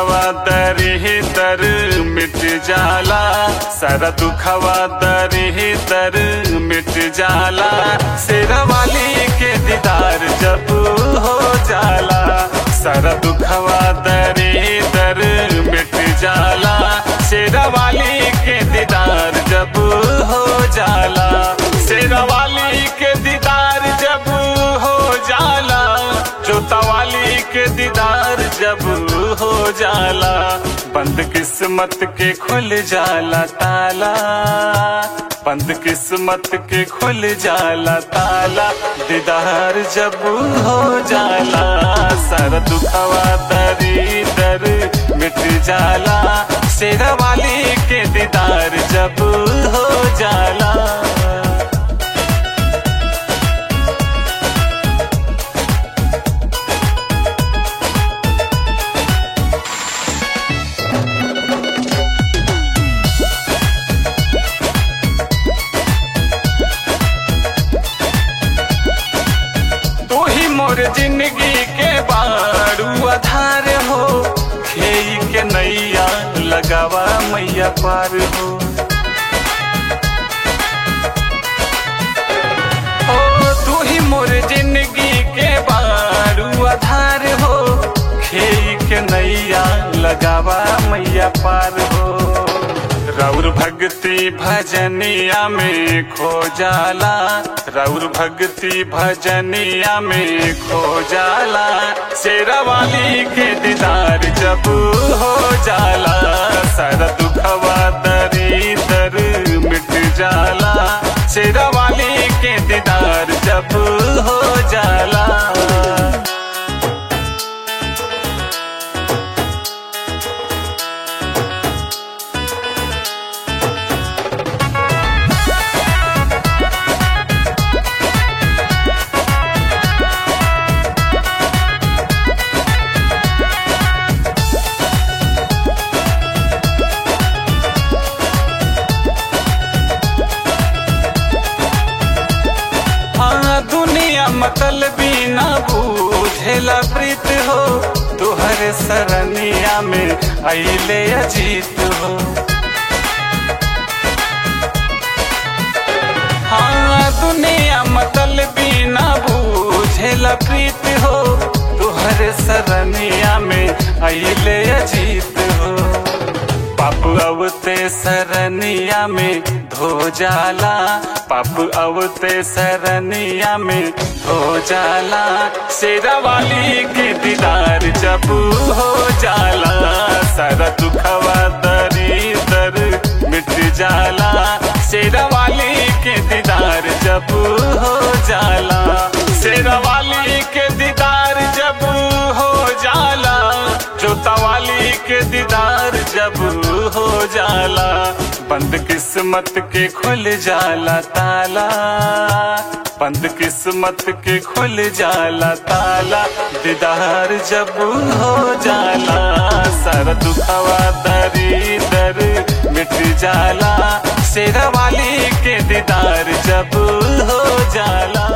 दुखवा दरी दर मिट जाला सारा दुखवा दरी दर मिट जाला शेरा वाली के दीदार जब हो जाला सारा दुखवा दरी दर मिट जाला शेरा वाली के दीदार जब हो जाला शेरा वाली के दीदार जब हो जाला जोता वाली के दीदार जब हो जाला बंद किस्मत के खुल जाला ताला बंद किस्मत के खुल जाला ताला दीदार जब हो जाला सर दुखवा दरी दर मिट जाला शेरा वाली के दीदार जब हो जाला तू ही मोर जिंदगी के बारू आधार हो खेई के नैया लगावा मैया पार हो ओ तू ही मोर जिंदगी के बारू आधार हो खेई के नैया लगावा मैया पार हो रौर भक्ति भजनिया में खो जाला रौर भक्ति भजनिया में खो जाला शेरा वाली के दीदार जब हो जाला सारा दुखवा दरी दर मिट जाला शेरा वाली के दीदार जब हो जाला हाँ दुनिया मतल बिना बूझेला प्रीत हो तुहरे सरनिया में अले अजीत हो हाँ दुनिया मतल बिना बूझेला प्रीत हो तुहरे सरनिया में अले अजीत हो पाप अवते सरनिया में धो जाला पाप अवते सरनिया में धो जाला शेरा वाली के दीदार जब हो जाला सारा दुखवा दरी दर मिट जाला शेरा वाली के दीदार जब हो जाला शेरा वाली के दीदार जब हो जाला जोता वाली के दीदार जब हो जाला बंद किस्मत के खुल जाला ताला बंद किस्मत के खुल जाला ताला दीदार जब हो जाला सर दुखवा दरी दर मिट जाला शेरा वाली के दीदार जब हो जाला